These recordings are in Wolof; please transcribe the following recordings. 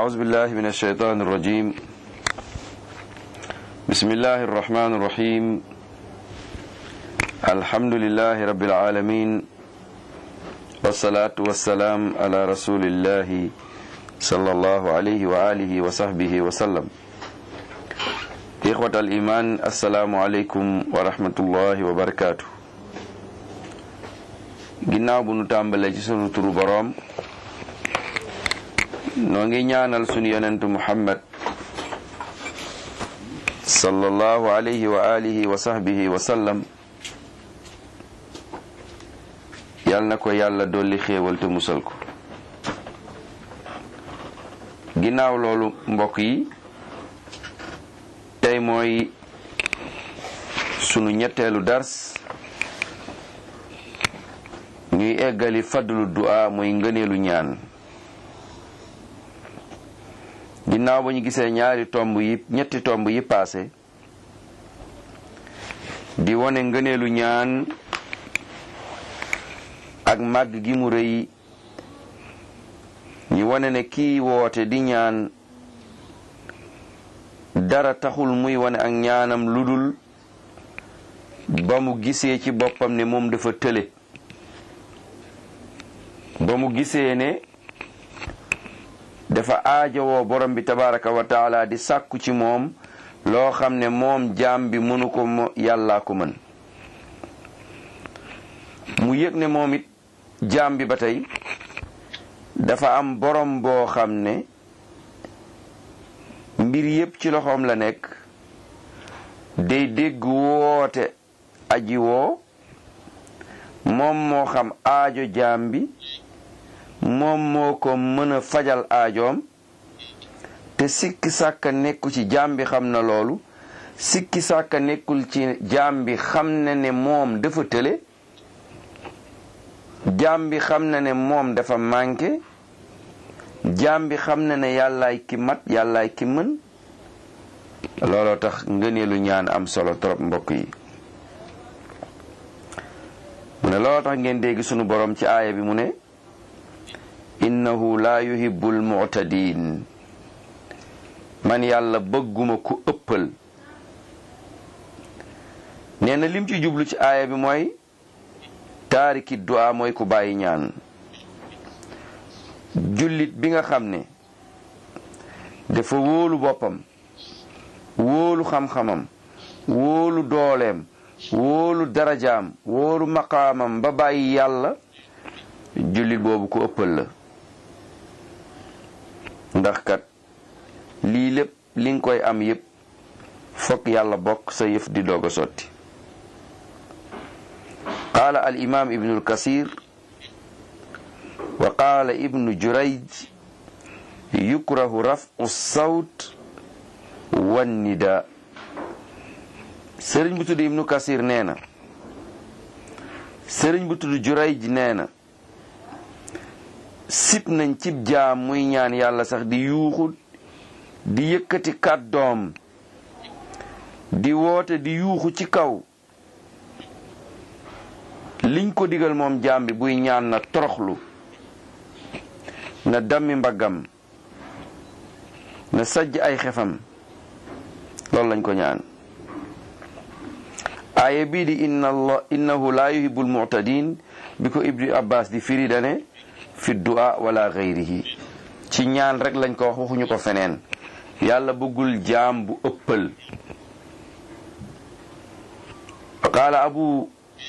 أعوذ بالله من الشيطان الرجيم بسم الله الرحمن الرحيم الحمد لله رب العالمين والصلاة والسلام على رسول الله صلى الله عليه وآله وصحبه وسلم إخوة الإيمان السلام عليكم ورحمة الله وبركاته ginnaaw bu nu tàmbalee ci sunu turu boroom noo ngi ñaanal sunu yonentu muhammad sallallahu alayhi wa alihi wa sahbihi wa sallam yal na ko yàlla dolli xéewal te musal ko ginnaaw loolu mbokk yi tey mooy sunu ñetteelu dars ñuy eggali fadlu du'a muy ngëneelu ñaan ginnaaw ba ñu gisee ñaari tomb yi ñetti tomb yi paase di wone ngëneelu ñaan ak màgg gi mu rëy ñu wone ne kii woote di ñaan dara taxul muy wone ak ñaanam ludul ba mu gisee ci boppam ne moom dafa tële ba mu gisee ne dafa aajowoo borom bi tabaraka wa taala di sàkku ci moom loo xam ne moom jaam bi mënu ko mo yàllaa ko mën mu yëg ne moom it jaam bi ba tey dafa am borom boo xam ne mbir yépp ci loxoom la nekk day dégg woote aji woo moom moo xam aajo jaam bi moom moo ko mën a fajal aajoom te sikki sàkka nekku ci jaam bi xam na loolu sikki sàkka nekkul ci jaam bi xam na ne moom dafa tële jaam bi xam na ne moom dafa manqué jaam bi xam na ne yàllaay ki mat yàllaay ki mën looloo tax ngëneelu ñaan am solo trop mbokk yi mu ne looloo tax ngeen dégg sunu borom ci aaya bi mu ne innahu laa yuhibbul mu'tadin man yàlla bëgguma ku ëppal nee na lim ci jublu ci aaya bi mooy taariki du'a mooy ku bàyyi ñaan jullit bi nga xam ne dafa wóolu boppam wóolu xam-xamam wóolu dooleem wóolu darajaam wóolu maqaamam ba bàyyi yàlla jullit boobu ku ëppal la ndax kat lii lépp li nga koy am yépp fokk yàlla bokk sa yëf di doog a sotti qaala al imaam ibnul kasir wa qaala ibnu jurayj yukrahu rafu sawt wan nida sëriñ bu tudd ibnu kasir nee na sëriñ bu tudd jurayj nee na sib nañ cib jaam muy ñaan yàlla sax di yuuxu di yëkkati kàddoom di woote di yuuxu ci kaw liñ ko digal moom jaam bi buy ñaan na toroxlu na dammi mbaggam na sajj ay xefam loolu lañ ko ñaan aaya bii di inna allah innahu laa yuhibbul mu'tadin bi ko ibnu abbas di firi dane fi du'a wala gayrihi ci ñaan rek lañ ko wax waxuñu ko feneen yàlla bëggul jaam bu ëppal qaala abu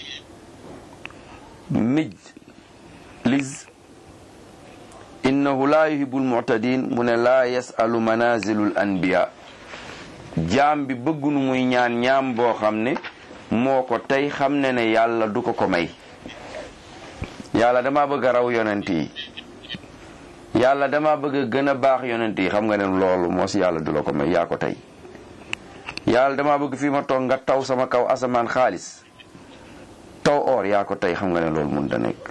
mijliz innahu laa yuhibbul mu'tadin mu ne laa yasalu manazilul anbiya jaam bi bëggunu muy ñaan ñaam boo xam ne moo ko tey xam ne ne yàlla du ko ko may yàlla dama bëgg a raw yonent yi yàlla dama bëgg a gën a baax yonent yi xam nga ne loolu moo si yàlla du la ko may yaa ko tey yàlla dama bëgg fii ma toog nga taw sama kaw asamaan xaalis taw or yaa ko tey xam nga ne loolu mun da nekk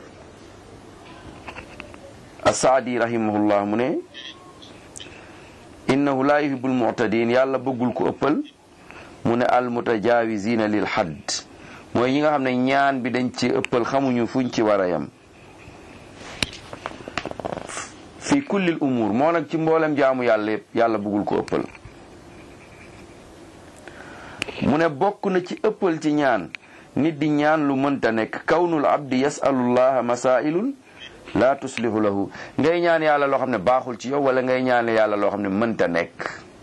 asaadi rahimahullah mu ne innahu laa yuhibbul mu'tadin yàlla bëggul ko ëppal mu ne al mutajawizina lil hadd mooy ñi nga xam ne ñaan bi dañ ci ëppal xamuñu fuñ ci war a yam fi kullil umur moo nag ci mboolem jaamu yàlla yëpp yàlla bëggul ko ëppal mu ne bokk na ci ëppal ci ñaan nit di ñaan lu mënta nekk kawnul abdi yasalullaha masailun la tuslihu lahu ngay ñaan yàlla loo xam ne baaxul ci yow wala ngay ñaan yàlla loo xam ne mënta nekk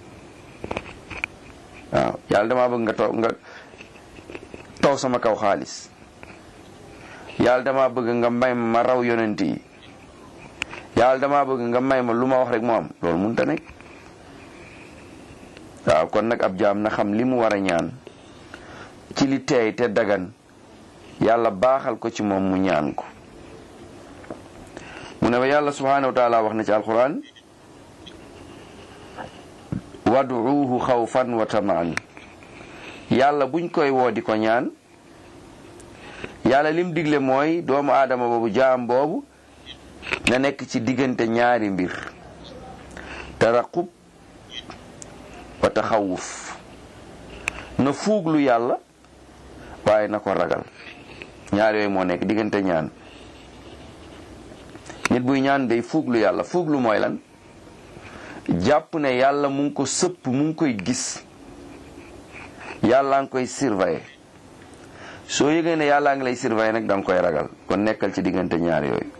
waaw yàlla damaa bëgg nga taw nga taw sama kaw xaalis yàlla damaa bëgg nga may ma raw yonent yi yàlla damaa bëgg nga may ma lu ma wax rek mu am loolu mënta nekk waaw kon nag ab jaam na xam li mu war a ñaan ci li teey te dagan yàlla baaxal ko ci moom mu ñaan ko mu ne ba yàlla subhanahu wa taala wax na ci alquran waduuhu xawfan wa tamaan yàlla buñ koy woo di ko ñaan yàlla lim digle mooy doomu aadama boobu jaam boobu na nekk ci diggante ñaari mbir taraqub wa taxawuf na fuuglu yàlla waaye na ko ragal ñaar yooyu moo nekk diggante ñaan nit buy ñaan day fuuglu yàlla fuuglu mooy lan jàpp ne yàlla mu ngi ko sëpp mu ngi koy gis yàlla ngi koy surveiller soo yëgee ne yàlla ngi lay surveiller nag da nga koy ragal kon nekkal ci diggante ñaar yooyu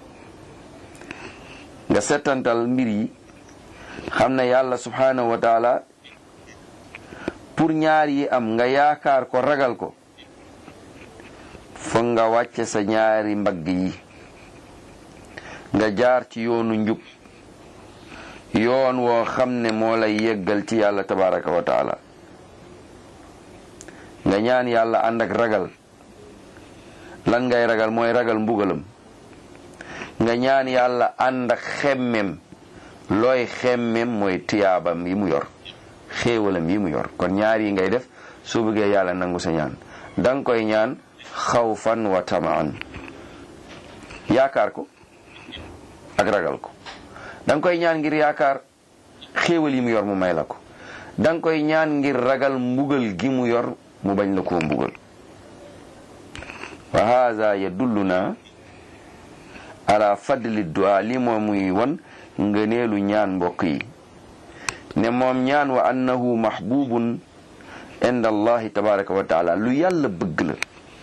nga settantal mbir yi xam ne yàlla subhanahu wa taala pour ñaar yi am nga yaakaar ko ragal ko foog nga wàcce sa ñaari mbagg yi nga jaar ci yoonu njub yoon woo xam ne moo lay yeggal ci yàlla tabaraka wa taala nga ñaan yàlla ànd ak ragal lan ngay ragal mooy ragal mbugalam nga ñaan yàlla ànd ak xemmem looy xemmem mooy tiyaabam yi mu yor xéewalam yi mu yor kon ñaar yi ngay def soo bëggee yàlla nangu sa ñaan danga koy ñaan xawfan wa tamaan yaakaar ko ak ragal ko danga koy ñaan ngir yaakaar xéewal yi mu yor mu may la ko danga koy ñaan ngir ragal mbugal gi mu yor mu bañ la koo mbugal wa haza yadulluna ala fadli du'a li moo muy won ngëneelu ñaan mbokk yi ne moom ñaan wa annahu mahbubun inda allahi tabaraka wa taala lu yàlla bëgg la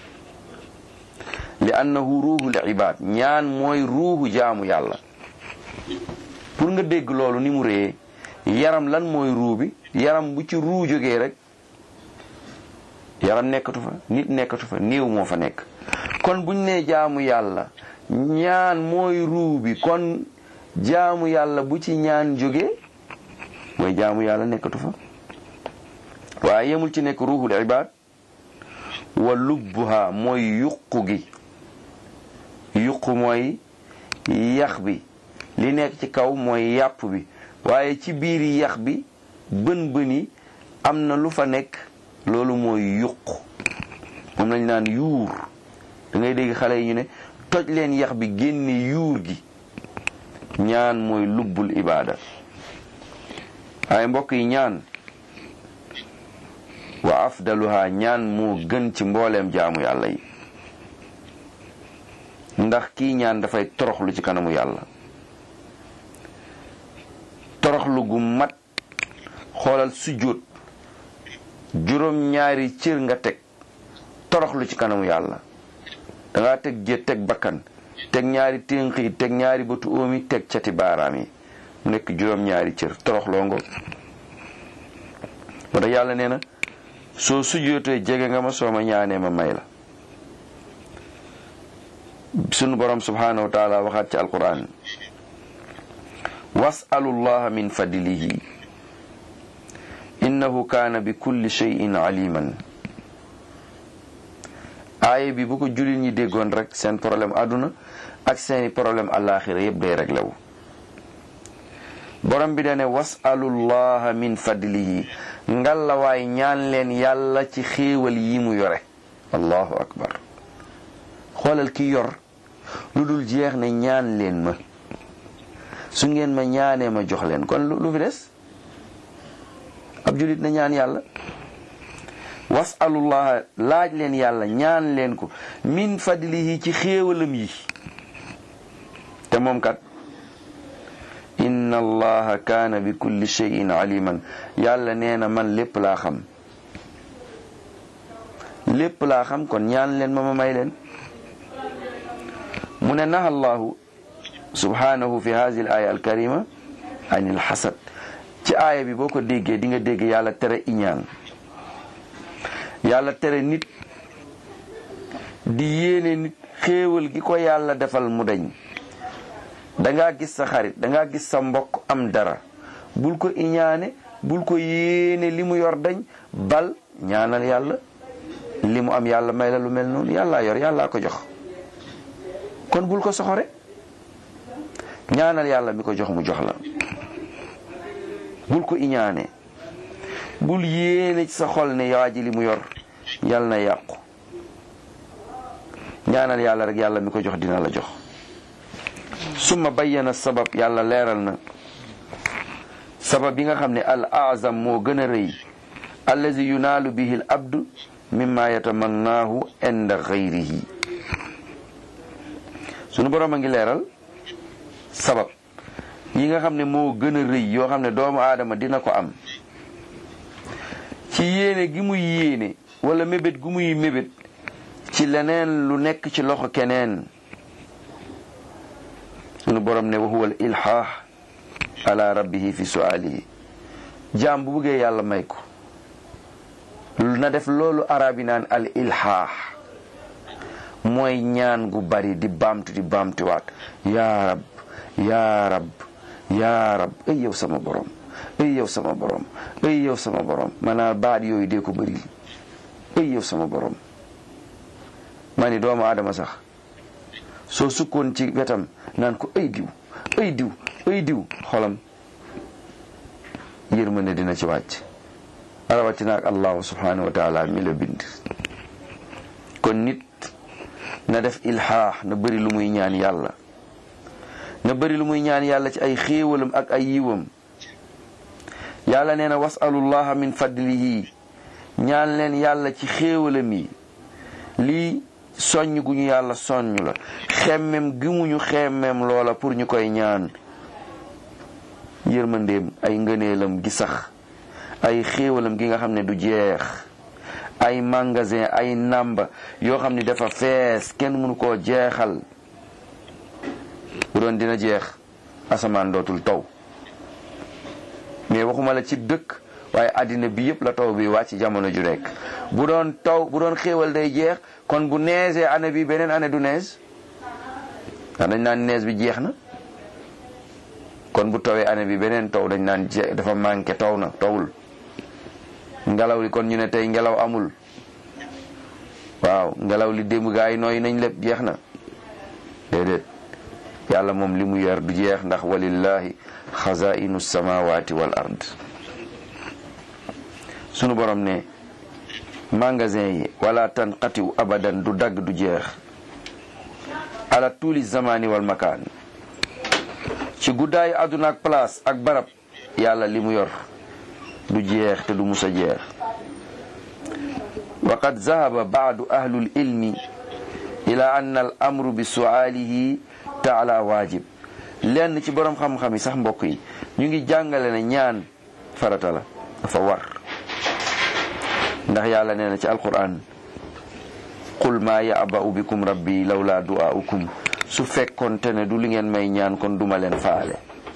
li annahu ruuhu li ibad ñaan mooy ruuhu jaamu yàlla pour nga dégg loolu ni mu réyee yaram lan mooy ruu bi yaram bu ci ruu jógee rek yaram nekkatu fa nit nekkatu fa néew moo fa nekk kon buñ ne jaamu yàlla ñaan mooy ruu bi kon jaamu yàlla bu ci ñaan jógee mooy jaamu yàlla nekkatu fa waaye yemul ci nekk ruuhul ibaad wa lubbuha mooy yuqu gi yuqu mooy yax bi li nekk ci kaw mooy yàpp bi waaye ci biir yax bi bën bëni am na lu fa nekk loolu mooy yuq moom lañ naan yuur da ngay dégg xale yi ñu ne toj leen yax bi génne yuur gi ñaan mooy lubbul ibaada waaye mbokk yi ñaan wa afdaluha ñaan moo gën ci mbooleem jaamu yàlla yi ndax kii ñaan dafay toroxlu ci kanamu yàlla toroxlu gu mat xoolal sujjóot juróom ñaari cër nga teg toroxlu ci kanamu yàlla danga teg jë teg bakkan teg ñaari ténq yi teg ñaari bëtu óom yi teg cati baaraam yi mu nekk juróom ñaari cër toroxloo ngo moo tax yàlla nee na soo sujjóotee jege nga ma soo ma ñaanee ma may la sunu borom subhanahu wa taala waxaat ci alquran wasalullaha min fadlihi innahu kaana bi kulli shay'in aliman aaye bi bu ko jullit ñi déggoon rek seen problème àdduna ak seeni problème àllaaxira yépp day réglé wu borom bi dane wasalullaha min fadlihi ngalla waay ñaan leen yàlla ci xéewal yi mu yore allahu akbar xoolal ki yor lu dul jeex ne ñaan leen ma su ngeen ma ñaanee ma jox leen kon lu fi des ab julit na ñaan yàlla wasalullaha laaj leen yàlla ñaan leen ko min fadlihi ci xéewalam yi te moom kat inna allaha kaana bi kulli shay'in aliman yàlla nee na man lépp laa xam lépp laa xam kon ñaan leen ma ma may leen mu ne naha allahu subhanahu fi hadihi al aya al karima an il xasad ci aaya bi boo ko déggee di nga dégg yàlla tere iñaan yàlla tere nit di yéene nit xéewal gi ko yàlla defal mu dañ dangaa gis sa xarit dangaa gis sa mbokk am dara bul ko iñaane bul ko yéene li mu yor dañ bal ñaanal yàlla li mu am yàlla may la lu mel noonu yàllaa yor yàllaa ko jox kon bul ko soxore ñaanal yàlla mi ko jox mu jox la bul ko iñaane bul yéene ci sa xol ne waa ji li mu yor yàlla na yàqu ñaanal yàlla rek yàlla mi ko jox dina la jox summa bayyana sabab yàlla leeral na sabab yi nga xam ne al azam moo gën a rëy allazi yunaalu bihi al abdu mimma yatamannaahu inda xayrihi sunu borom a ngi leeral sabab yi nga xam ne moo gën a rëy yoo xam ne doomu aadama dina ko am ci yéene gi muy yéene wala mébét gu muy mébét ci leneen lu nekk ci loxo keneen sunu borom ne wa huwa al ilhaax ala rabbihi fi suaalihi jaam bu bëggee yàlla may ko na def loolu arabi naan al ilhaax mooy ñaan gu bari di baamtu di baamtuwaat yaa rab yaa rab yaa rab ay yow sama borom ay yow sama borom ay yow sama borom maanaam baat yooyu dee ko bëri ay yow sama borom maa ni doomu aadama sax soo sukkoon ci wetam naan ko ay diw ay diw ay diw xolam yërmande dina ci wàcc rawatina ak allahu subhanahu wa taala mi la bind kon nit na def ilhaax na bëri lu muy ñaan yàlla na bëri lu muy ñaan yàlla ci ay xéewalam ak ay yiwam yàlla nee na wasalullaha min fadlihi ñaan leen yàlla ci xéewalam yi lii soññ gu ñu yàlla soññ la xemmem gi mu ñu xemmem loola pour ñu koy ñaan yërmandeem ay ngëneelam gi sax ay xéewalam gi nga xam ne du jeex ay magasin ay nàmba yoo xam ne dafa fees kenn mënu koo jeexal bu doon dina jeex asamaan dootul taw mais waxuma la ci dëkk waaye àddina bi yëpp la taw bi wàcc jamono ju nekk bu doon taw bu doon xéewal day jeex kon bu neesee année bi beneen année du nees ndax dañ naan nees bi jeex na kon bu tawee année bi beneen taw dañ naan je dafa manqué taw na tawul ngelaw li kon ñu ne tey ngelaw amul waaw ngelaw li démb gaa yi nooy nañ lépp jeex na déedéet yàlla moom li mu yor du jeex ndax walillahi xazainu samawati wal ard sunu borom ne magasin yi wala tanqatiw abadan du dagg du jeex ala tuuli zamani wal makaan ci guddaayu àdduna ak place ak barab yàlla li mu yor du jeex te du musa jeex wa qad zahaba baadu ahlul ilmi ila anna al amru bi suaalihi taala waajib lenn ci borom xam-xam yi sax mbokk yi ñu ngi jàngale ne ñaan farata la dafa war ndax yàlla nee na ci alquran qul maa ya'ba'u bikum rabbi lawla du'aukum su fekkonte ne du li ngeen may ñaan kon duma leen faale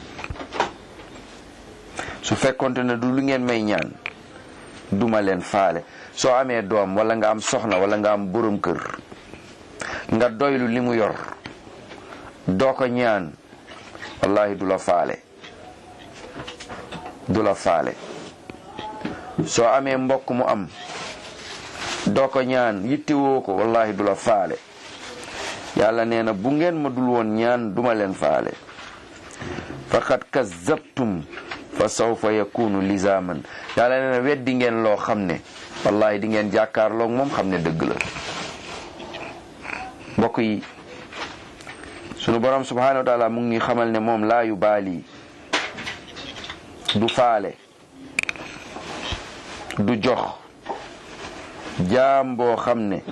su fekkonte ne du li ngeen may ñaan duma leen faale soo amee doom wala nga am soxna wala nga am borom kër nga doylu li mu yor doo ko ñaan wallahi du la faale du la faale soo amee mbokk mu am doo ko ñaan yittewoo ko wallahi du la faale yàlla nee na bu ngeen ma dul woon ñaan duma leen faale faqad kazzabtum fa sawfa yakunu lizaman yàlla nee na weddi ngeen loo xam ne wallahi di ngeen jàkkaarloog moom xam ne dëgg la mbokk yi sunu borom subhanahu wa taala mu ngi xamal ne moom laa yu baali du faale du jox jaam boo xam ne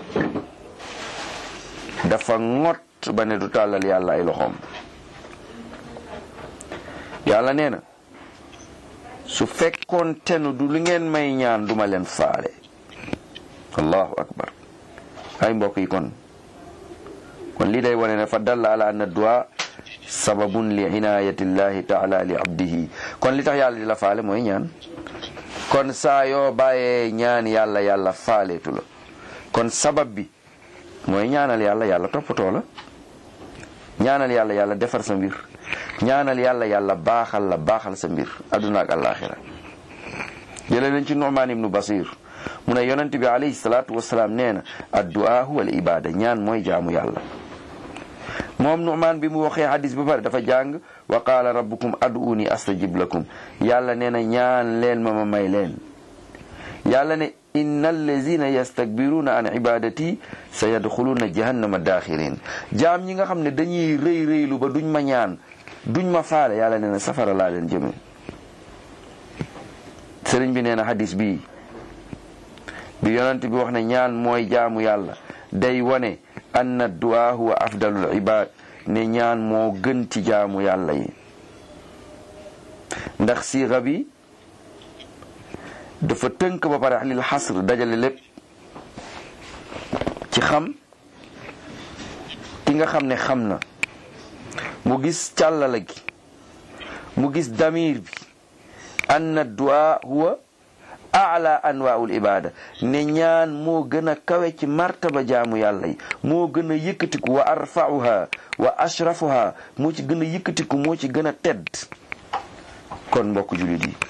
dafa ŋot ba ne du tàllal yàlla ay loxoom yàlla nee na su fekkoon tenu du li ngeen may ñaan duma leen faale allahu akbar ay mbokk yi kon kon lii day wane ne fa dalla ala anna du'a sababun li inayatillahi taala li abdihi kon li tax yàlla di la faale mooy ñaan kon saa yoo bàyyee ñaan yàlla yàlla faaleetu la kon sabab bi mooy ñaanal yàlla yàlla toppatoo la ñaanal yàlla yàlla defar sa mbir ñaanal yàlla yàlla baaxal la baaxal sa mbir adduna ak alaxira jëlee nañ ci Nu'man ibnu Basir mu ne yonent bi alayhi salaatu wasalaam nee na addu'a huwa al ibada ñaan mooy jaamu yàlla moom Nu'man bi mu waxee hadis ba pare dafa jàng wa qaala rabbukum ad'uuni astajib lakum yàlla nee na ñaan leen ma ma may leen yàlla ne inna allazina yastakbiruuna an ibadati sa yadxuluuna jahannama daaxirin jaam ñi nga xam ne dañuy rëy rëylu ba duñ ma ñaan duñ ma faale yàlla nee na safara laa leen jëme sëriñ bi nee na hadis bii bi yonent bi wax ne ñaan mooy jaamu yàlla day wane anna du'a huwa afdalul ibad ne ñaan moo gën ci jaamu yàlla yi ndax siixa bi dafa tënk ba pare lil xasr dajale lépp ci xam ki nga xam ne xam na mu gis càllala gi mu gis damir bi anna du'a huwa ala anwaul ibada ne ñaan moo gën a kawe ci martaba jaamu yàlla yi moo gën a yëkkatiku wa arfauha wa ashrafuha moo ci gën a yëkkatiku moo ci gën a tedd kon mbokk julit yi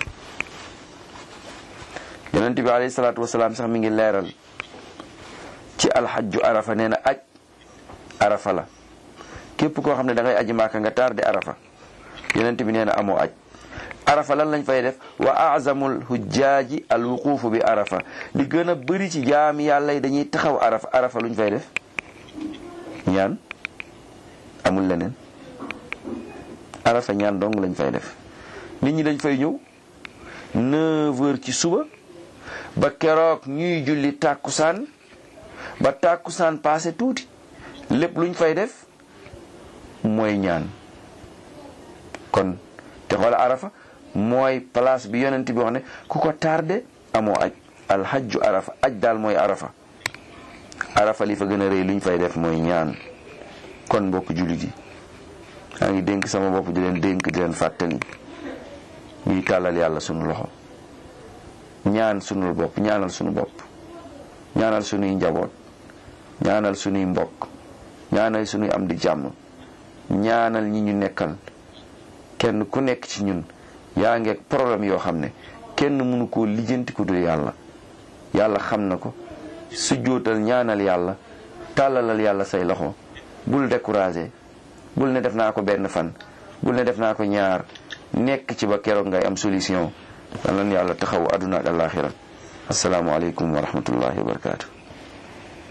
yonent bi alayhi salaatu wasalaam sax mi ngi leeral ci alxajju arafa nee na aj arafa la képp koo xam ne da ngay aji maaka nga tardé arafa yonent bi nee na amoo aj arafa lan lañ fay def wa azamul hujjaaji al wuquufu bi arafa li gën a bëri ci jaam yàlla yi dañuy taxaw arafa arafa luñ fay def ñaan amul leneen arafa ñaan dong lañ fay def nit ñi dañ fay ñëw 9 heures ci suba ba keroog ñuy julli tàkkusaan ba tàkkusaan passé tuuti lépp luñ fay def mooy ñaan kon te xoola arafa mooy place bi yonent bi wax ne ku ko tardé amoo aj alhajju arafa aj daal mooy arafa arafa li fa gën a rëy luñ fay def mooy ñaan kon mbokk jullit yi maa ngi dénk sama bopp di leen dénk di leen fàttali ñuy tàllal yàlla sunu loxo ñaan sunu bopp ñaanal sunu bopp ñaanal sunuy njaboot ñaanal sunuy mbokk ñaanal sunuy am di jàmm ñaanal ñi ñu nekkal kenn ku nekk ci ñun yaa ngi problème yoo xam ne kenn mënu koo lijjanti ku dul yàlla yàlla xam na ko su jootal ñaanal yàlla tàllalal yàlla say loxo bul découragé bul ne def naa ko benn fan bul ne def naa ko ñaar nekk ci ba keroog ngay am solution yal na yàlla taxaw àdduna ak àllaaxira asalaamualeykum wa rahmatullahi wa barakaatu.